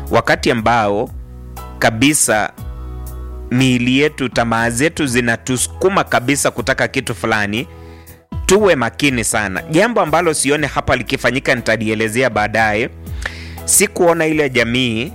wakati ambao kabisa miili yetu, tamaa zetu zinatusukuma kabisa kutaka kitu fulani, tuwe makini sana. Jambo ambalo sione hapa likifanyika, nitalielezea baadaye. Sikuona ile jamii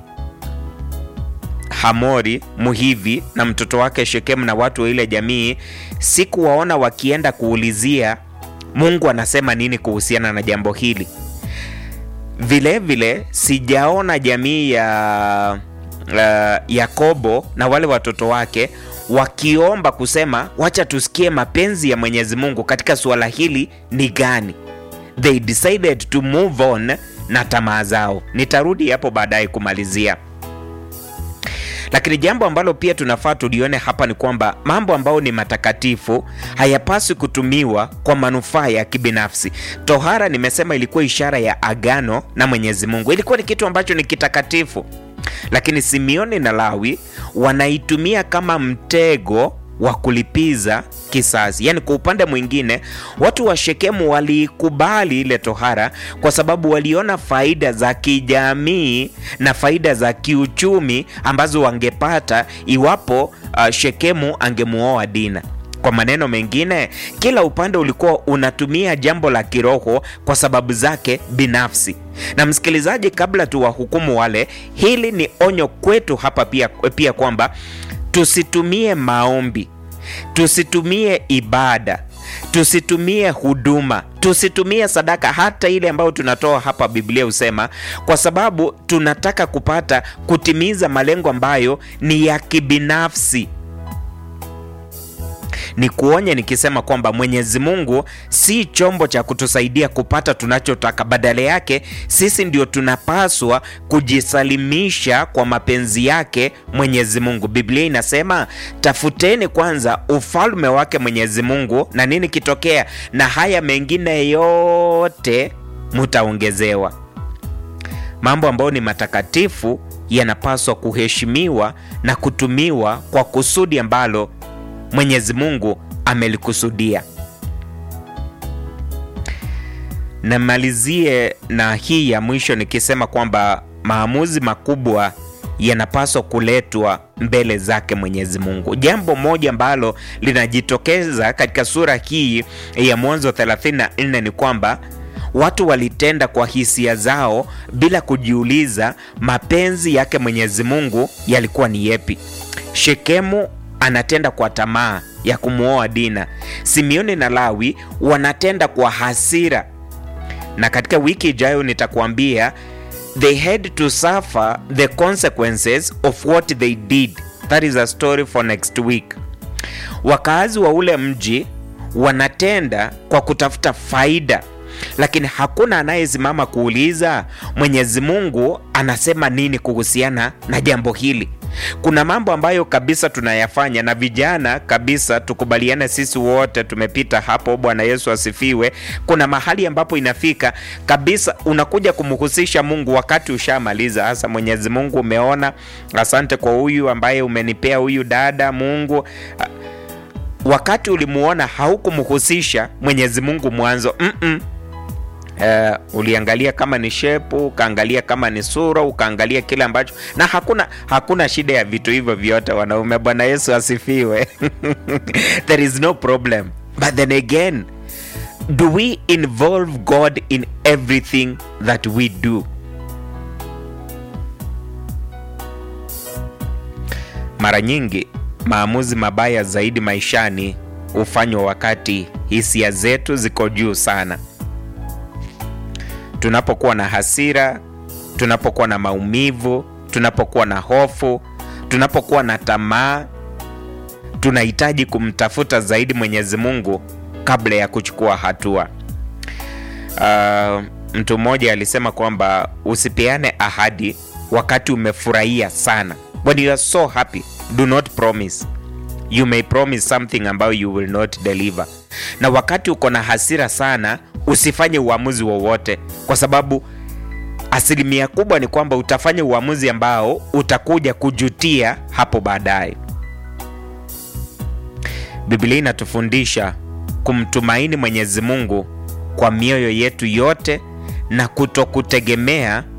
Hamori Muhivi na mtoto wake Shekemu na watu wa ile jamii, sikuwaona wakienda kuulizia Mungu anasema nini kuhusiana na jambo hili. Vilevile sijaona jamii ya uh, Yakobo na wale watoto wake wakiomba kusema wacha tusikie mapenzi ya Mwenyezi Mungu katika suala hili ni gani. They decided to move on na tamaa zao. Nitarudi hapo baadaye kumalizia. Lakini jambo ambalo pia tunafaa tulione hapa ni kwamba mambo ambayo ni matakatifu hayapaswi kutumiwa kwa manufaa ya kibinafsi. Tohara, nimesema, ilikuwa ishara ya agano na Mwenyezi Mungu, ilikuwa ni kitu ambacho ni kitakatifu, lakini Simeoni na Lawi wanaitumia kama mtego wa kulipiza kisasi. Yaani, kwa upande mwingine, watu wa Shekemu waliikubali ile tohara kwa sababu waliona faida za kijamii na faida za kiuchumi ambazo wangepata iwapo uh, Shekemu angemuoa Dina. Kwa maneno mengine, kila upande ulikuwa unatumia jambo la kiroho kwa sababu zake binafsi. Na msikilizaji, kabla tuwahukumu wale, hili ni onyo kwetu hapa pia, pia kwamba tusitumie maombi, tusitumie ibada, tusitumie huduma, tusitumie sadaka, hata ile ambayo tunatoa hapa. Biblia husema kwa sababu tunataka kupata kutimiza malengo ambayo ni ya kibinafsi. Ni kuonye nikisema kwamba Mwenyezi Mungu si chombo cha kutusaidia kupata tunachotaka. Badala yake sisi ndio tunapaswa kujisalimisha kwa mapenzi yake Mwenyezi Mungu. Biblia inasema tafuteni kwanza ufalme wake Mwenyezi Mungu, na nini kitokea? Na haya mengine yote mutaongezewa. Mambo ambayo ni matakatifu yanapaswa kuheshimiwa na kutumiwa kwa kusudi ambalo Mwenyezi Mungu amelikusudia. Namalizie na hii ya mwisho nikisema kwamba maamuzi makubwa yanapaswa kuletwa mbele zake Mwenyezi Mungu. Jambo moja ambalo linajitokeza katika sura hii ya Mwanzo 34 ni kwamba watu walitenda kwa hisia zao bila kujiuliza mapenzi yake Mwenyezi Mungu yalikuwa ni yepi. Shekemu anatenda kwa tamaa ya kumwoa Dina. Simeoni na Lawi wanatenda kwa hasira, na katika wiki ijayo nitakuambia they had to suffer the consequences of what they did. That is a story for next week. Wakazi wa ule mji wanatenda kwa kutafuta faida, lakini hakuna anayesimama kuuliza Mwenyezi Mungu anasema nini kuhusiana na jambo hili. Kuna mambo ambayo kabisa tunayafanya na vijana kabisa, tukubaliane sisi wote tumepita hapo. Bwana Yesu asifiwe. Kuna mahali ambapo inafika kabisa unakuja kumhusisha Mungu wakati ushamaliza. Hasa Mwenyezi Mungu, umeona, asante kwa huyu ambaye umenipea huyu dada. Mungu, wakati ulimuona haukumhusisha Mwenyezi Mungu mwanzo. mm -mm. Uh, uliangalia kama ni shepu, ukaangalia kama ni sura, ukaangalia kile ambacho, na hakuna hakuna shida ya vitu hivyo vyote wanaume. Bwana Yesu asifiwe. There is no problem, but then again do we involve God in everything that we do? Mara nyingi maamuzi mabaya zaidi maishani hufanywa wakati hisia zetu ziko juu sana tunapokuwa na hasira, tunapokuwa na maumivu, tunapokuwa na hofu, tunapokuwa na tamaa, tunahitaji kumtafuta zaidi Mwenyezi Mungu kabla ya kuchukua hatua. Uh, mtu mmoja alisema kwamba usipeane ahadi wakati umefurahia sana. When you are so happy, do not promise. You may promise something ambayo you will not deliver. Na wakati uko na hasira sana usifanye uamuzi wowote, kwa sababu asilimia kubwa ni kwamba utafanya uamuzi ambao utakuja kujutia hapo baadaye. Biblia inatufundisha kumtumaini Mwenyezi Mungu kwa mioyo yetu yote na kutokutegemea